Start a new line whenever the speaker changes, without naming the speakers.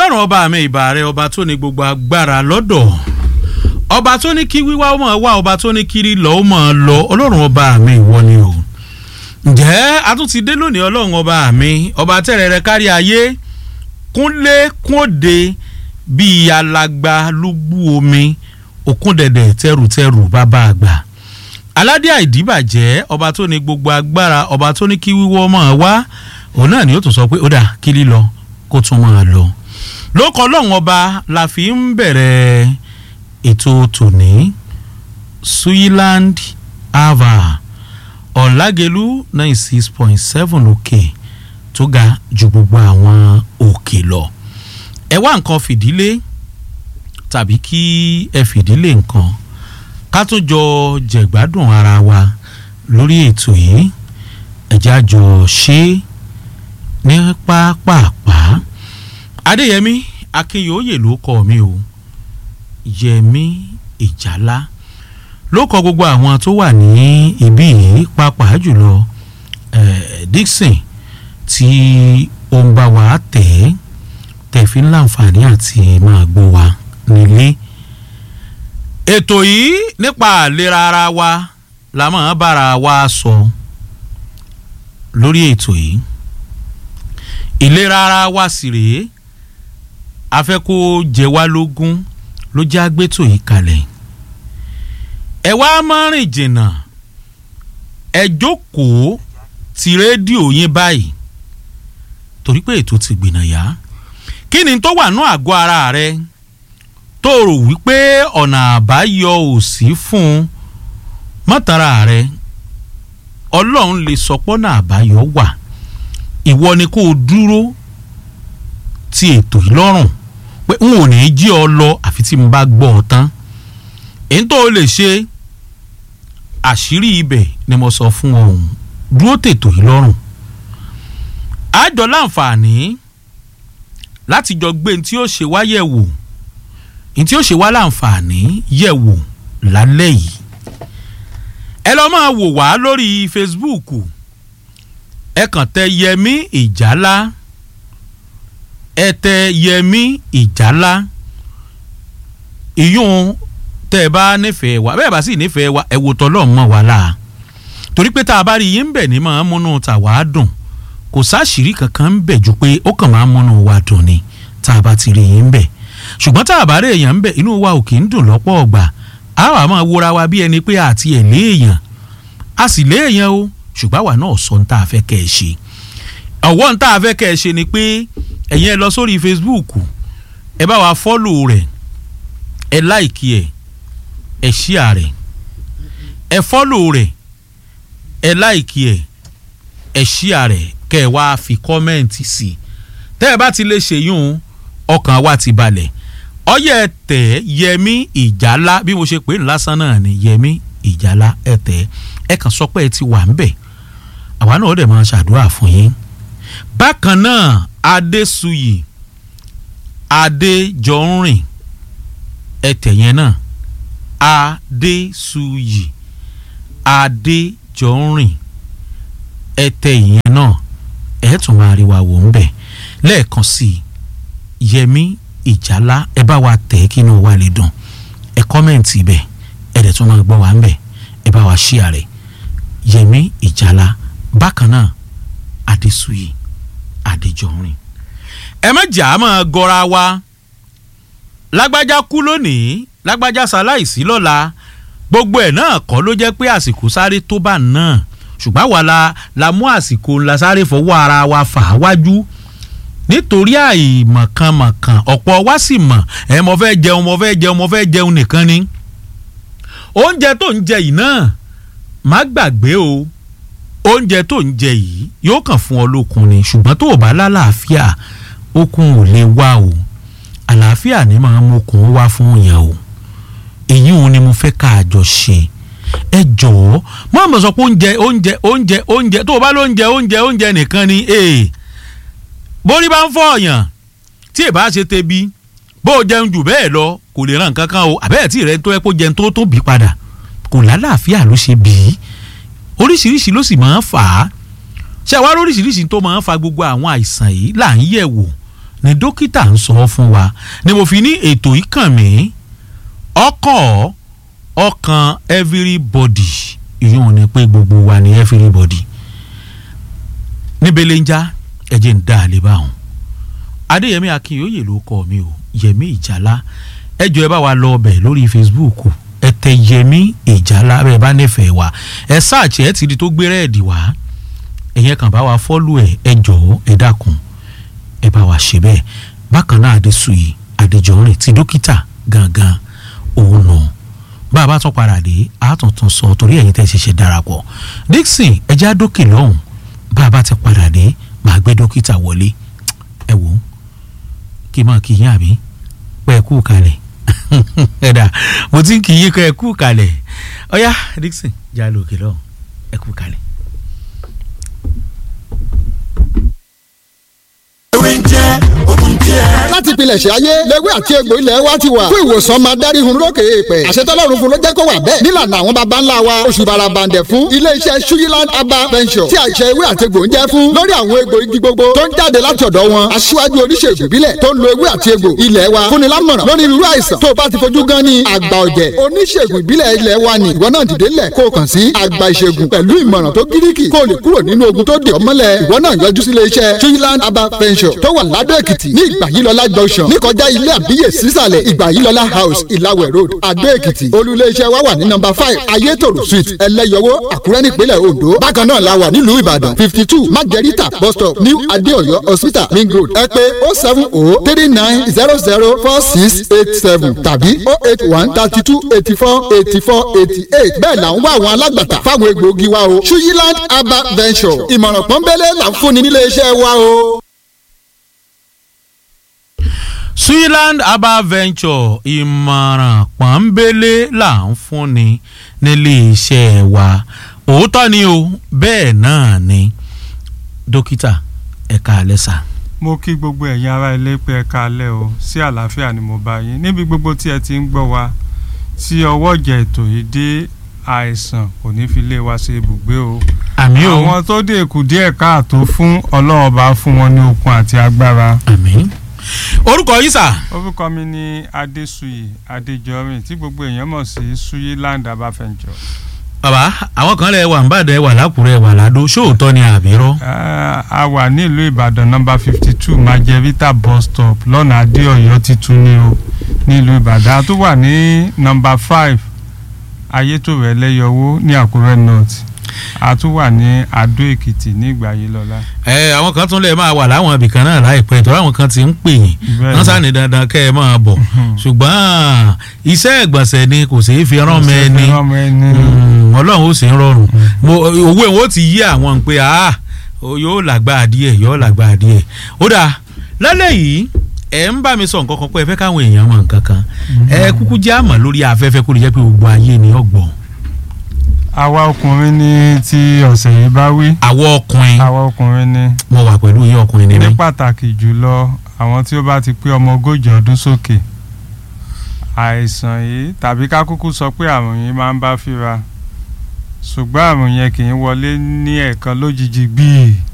ọlọ́run ọba mi ìbà rẹ ọba tó ní gbogbo agbára lọ́dọ̀ ọba tó ní kí wíwá ó mọ̀ wá ọba tó ní kiri lọ ó mọ̀ lọ ọlọ́run ọba mi ìwọ ni o ǹjẹ́ a tún ti dé lónìí ọlọ́run ọba mi ọba tẹ̀rẹ̀ rẹ kárí ayé kúnlé kúnde bíi alagba lúgbú omi òkúndẹ̀dẹ̀ tẹrùtẹrù bàbá àgbà aládé àìdíbàjẹ́ ọba tó ní gbogbo agbára ọba tó ní kí wíwọ́ mọ̀ wá òun náà ni ó tún sọ pé ó dà kí lílọ kó tún máa lọ lóko ọlọ́run ọba la fi ń bẹ̀rẹ̀ ètò tòní suyiland ava ọ̀làgẹ̀lú ninety six point seven òkè tó ga ju gbogbo àwọn òkè lọ ẹ wá nǹkan fìdílé tàbí kí ẹ fìdílé nǹkan ká tún jọ jẹ̀gbádùn ara wa lórí ètò yìí ẹ̀já jọ ṣe é ní pápápá adéyẹmí akínyòóyè ló kọ mi o yẹmí ìjálá ló kọ gbogbo àwọn tó wà ní ibí yìí pàápàá jùlọ eh, dixon tí ó ń bá wa tẹ̀ ẹ́ tẹ̀fí láǹfààní àti máa gbọ́ wa nílé ètò yìí nípa àlera ara wa la máa bára wa sọ lórí ètò yìí ìlera ara wa sì rèé a fẹ́ kó jẹ wá lógún ló jẹ́ àgbétò yìí kalẹ̀ ẹ wá máa rìn jìnnà ẹ jókòó ti rédíò yín báyìí torí pé ètò ti gbìnà yá kí ni tó wà ní àgọ́ ara rẹ tó rò wípé ọ̀nà àbáyọ ò sí fún un mọ́tara rẹ ọlọ́run lè sọ pọ́nà àbáyọ wà ìwọ ni kó o dúró ti ètò yìí lọ́rùn pé n ò ní jí ọ lọ àfi tí n bá gbọ́ ọ tán èyí tó o lè ṣe àṣírí ibẹ̀ ni mo sọ fún ọ̀hún dúró tètò yìí lọ́rùn àjọ láǹfààní láti jọ gbé ní tí ó ṣe wá yẹ̀ wò ní tí ó ṣe wá láǹfààní yẹ̀ wò lálẹ́ yìí ẹ lọ́ máa wò wá lórí Facebook ẹ kàn tẹ yẹmí ìjálá ẹ tẹ yẹmí ìjálá ìyún tẹ ẹ bá nífẹ̀ẹ́ wa bẹ́ẹ̀ bá sì nífẹ̀ẹ́ wa ẹ wò tọ́lọ́ mọ́ wa la torí pé tá a bá rí yín bẹ̀ ní máa múnú tà wá dùn kò sáṣìírí kankan ń bẹ̀ ju pé ó kàn máa múnú wa dùn ni tá a bá ti rí yín bẹ̀ ṣùgbọ́n tá a bá rí èèyàn ń bẹ̀ inú wa ò kì í dùn lọ́pọ̀ ọgbà a wà máa wúra wa bí ẹni pé àti ẹ̀ léèyàn a sì léèyàn o ṣùgbọ́n àwa náà sọ ní tá a fẹ́ kẹ́ ẹ ṣe ọ̀wọ́ ní tá a fẹ́ kẹ́ ẹ ṣe ni pé ẹ̀yin ẹ lọ sórí Facebook ẹ bá wa fọ́lò rẹ̀ ẹ láìkí ẹ̀ ẹ ṣíà rẹ̀ ẹ fọ́lò rẹ̀ ẹ láìkí ẹ̀ ẹ ṣíà rẹ̀ kẹ́ ẹ wá fi kọ́mẹ́ǹtì sí i tẹ́ ẹ bá ti lè ṣèyún ọkàn wa ti balẹ̀ ọyẹ tẹ yẹmí ìjálá bí mo ṣe pè é lásán náà ni yẹmí ìjálá ẹ tẹ ẹ kàn sọ pé ẹ ti wà ń bẹ̀ àwa náà ó dẹ̀ máa ṣàdúrà fún yín bákan náà adésuyì adéjọrìn ẹtẹ yẹn náà adésuyì adéjọrìn ẹtẹ yẹn náà ẹ tún máa rí wa wò ń bẹ̀ lẹ́ẹ̀kan sí i yẹmí ìjálá ẹ bá wa tẹ̀ kí inú wa lè dùn ẹ kọ́mẹ̀ǹtì bẹ̀ ẹ dẹ̀ tún máa gbọ́ wa ń bẹ̀ ẹ bá wa ṣíà rẹ̀ yẹmí ìjálá bákan náà adésuyì adéjọrin ẹ má jà á máa gọra wa lágbájá kú lónìí lágbájá ṣaláìsí lọ́la gbogbo ẹ̀ náà kọ́ ló jẹ́ pé àsìkò sáré tó bá náà ṣùgbọ́n àwa la la mú àsìkò ńlá sáré fọwọ́ ara wa fà á wájú nítorí àìmọ̀kànmọ̀kàn ọ̀pọ̀ wa sì mọ̀ ẹ mo fẹ́ jẹun mo fẹ́ jẹun mo fẹ́ jẹun nìkan ni oúnjẹ tó ń jẹ yìí náà má gbàgbé o oúnjẹ tó ń jẹ yìí yóò kàn fún ọ lókun ni ṣùgbọ́n tó o bá lálàáfíà okun ò lè wá o àlàáfíà ni màá mokun wá fún yẹn o èyí òun ni mo fẹ́ ká a jọ ṣe ẹ jọ̀ọ́ má mọ̀ sọ pé oúnjẹ oúnjẹ oúnjẹ oúnjẹ tó o bá lóúnjẹ oúnjẹ oúnjẹ nìkan ni ee bórí bá ń fọ ọ̀yàn tí ì bá ṣe tebi bó o jẹun jù bẹ́ẹ̀ lọ kò lè ràn kankan o àbẹ́ẹ̀ tí rẹ tó ẹ kó jẹun tó tó bí padà kò lálàáfíà ló ṣe bí oríṣiríṣi ló sì máa ń fà á ṣé àwa oríṣiríṣi tó máa ń fa gbogbo àwọn àìsàn yìí là ń yẹ̀ wò ni dókítà ń sọ fún wa ni mo fi ní ètò yìí kàn mí ọkọ̀ ọkàn everybody ìyóò ní pé gbogbo wa ni everybody níbele ń já ẹ̀jẹ̀ ń dá àlè báwọn adéyẹmí akínyòye ló kọ mi o yẹmí ìjàlá ẹjọ ẹ bá wa lọ ọbẹ lórí facebook ẹ tẹ yẹmí ìjàlá bẹ́ẹ̀ bá nífẹ̀ẹ́ wa ẹ sáàchì ẹ ti di tó gbé rẹẹdì wá ẹ̀yẹn kàn bá wa fọ́lù ẹ̀ ẹ jọ̀ọ́ ẹ dákun ẹ bá wa ṣe bẹ́ẹ̀ bákan náà adéṣuyì adéjọ́rìn ti dókítà gangan òun nù bá a bá tún padà dé a tún tún sọ torí ẹ̀yin tẹ́ ṣẹ̀ṣẹ̀ darapọ̀ dixon ẹja dókè lọ́hùn bá a bá ti padà dé màá gbé dókítà wọlé ẹ wò ó kí n máa kí yín àbí pé ẹ kú kalẹ̀ ẹ̀dà mo ti ń kí yín kọ́ ẹ kú kalẹ̀ ọ̀yá dixon já lókè lọ́hùn ẹ kú kalẹ̀.
láti pilẹ̀ṣẹ̀ ayé lẹ́wẹ́ àti egbò ilẹ̀ wa ti wà fún ìwòsàn máa dárí hun lókè èèpẹ̀ àṣetọ́lọ́run fún ló jẹ́ kó wà bẹ́ẹ̀ nílànà àwọn baba ńlá wa oṣù barabandẹ̀ fún iléeṣẹ́ suyiland herbal venture tí àìṣe ewé àti egbò ń jẹ́ fún lórí àwọn egbò igi gbogbo tó ń jáde láti ọ̀dọ̀ wọn aṣíwájú oníṣègùn ìbílẹ̀ tó ń lo ewé àti egbò ilẹ̀ wa fúnni lámọ̀ràn lórí irú àìsàn tó o bá ti fojú gan ni àgbà ọ̀jẹ̀ oníṣègùn ìbílẹ̀ ilẹ̀ wa ni ìwọ náà dìde lẹ̀ kó o kàn sí àgbà ìṣègùn pẹ̀lú ìmọ̀ràn tó gíríkì kó o lè kúrò nínú ogun tó dè ọ́ mọ́lẹ̀ ìwọ náà yọjú sí iléeṣẹ́ suyiland herbal venture tó wà ládó èkìtì ní ìgbà yìí lọ́lá junction níkọjá ilé àbíyè sísàlẹ̀ ìgbà yìí lọ́lá house ìlàwẹ̀ road adó èkìtì olùléeṣẹ́ wa wà ní nọ́mbà five ayétòrò street ẹlẹ́yọwó àkúrẹ́ nípínlẹ̀ ondo bákan náà la wà nílùú ìbàdàn fifty two margarita bus stop new adéọyọ hospital ring road ẹ pé oh seven oh three nine zero zero four six eight seven tàbí oh eight one thirty two eighty four eighty four eighty eight bẹ́ẹ̀ là ń wá àwọn alágbàtà fáwọn egbòogi wa o suyiland herbal venture ìmọ̀ràn pọ́nbélé là ń fúnni nílé iṣẹ́ wa o.
Switzerland herbal venture ìmọ̀ràn pọ́nbélé là ń fúnni nílé iṣẹ́ wa òótọ́ ni o bẹ́ẹ̀ náà ni dókítà ẹ̀ka àlẹ́sà.
mo kí gbogbo ẹ̀yin ará ilé pé ẹ káalẹ́ o sí àlàáfíà ni mo bá yín níbi gbogbo tí ẹ ti ń gbọ́ wa tí ọwọ́ ìjà ètò yìí dé àìsàn kò ní fi lé wa ṣe ibùgbé o
àmì o
àwọn tó dé kù díẹ̀ káàtó fún ọlọ́run bá fún wọn ní okun àti agbára
àmì orúkọ yìí sà.
orúkọ mi ni adéṣuyì adéjọrin tí gbogbo èèyàn mọ̀ sí suyiland abafẹ́njọ.
bàbá àwọn kan lè wà nbàdàn wà lákùrẹ́ wà ládó ṣóòótọ́ ni àbírọ́.
a wà nílùú ìbàdàn nọmba fifty two majevita bus stop lọ́nà adéọ̀yọ́ titun ní o nílùú ìbàdàn a tún wà ní nọmba five ayétòrò ẹlẹ́yọwó ní àkúrẹ́ north a tún wà ní adó èkìtì ní ìgbà yìí lọ́la.
ẹ àwọn kan tún lè máa wà láwọn ibìkan náà láìpẹ́ ìtọ́jú àwọn kan ti ń pè yín wọ́n sáni dandan kẹ́ ẹ máa bọ̀ ṣùgbọ́n iṣẹ́ ìgbọ̀nsẹ̀ ni kò sí fi rán mẹ́ ni ọlọ́run ó sì ń rọrùn owó ìwọ́n ti yí àwọn pé yóò làgbà díẹ̀ yóò làgbà díẹ̀ ó dáa lálẹ́ yìí ẹ ń bá mi sọ nǹkan kan pé ẹ fẹ́ káwọn èèyàn mọ̀ nǹkan kan ẹ kúkú jẹ́ àmọ́ lórí afẹ́fẹ́ kó lè jẹ́ pé gbogbo ayé ni ọgbọ̀n
àwa ọkùnrin ní ti ọ̀sẹ̀ yìí bá wí.
àwa ọkùnrin.
àwa ọkùnrin ni.
mo wà pẹ̀lú yín ọkùnrin ni mí.
ní pàtàkì jùlọ àwọn tí ó bá ti pé ọmọ ogójì ọdún sókè àìsàn yìí tàbí ká kúkú sọ pé àrùn yìí máa ń bá fíra ṣùgbọ́n àrùn yẹn kì í wọlé ní ẹ̀ẹ̀kan lójijì gbìí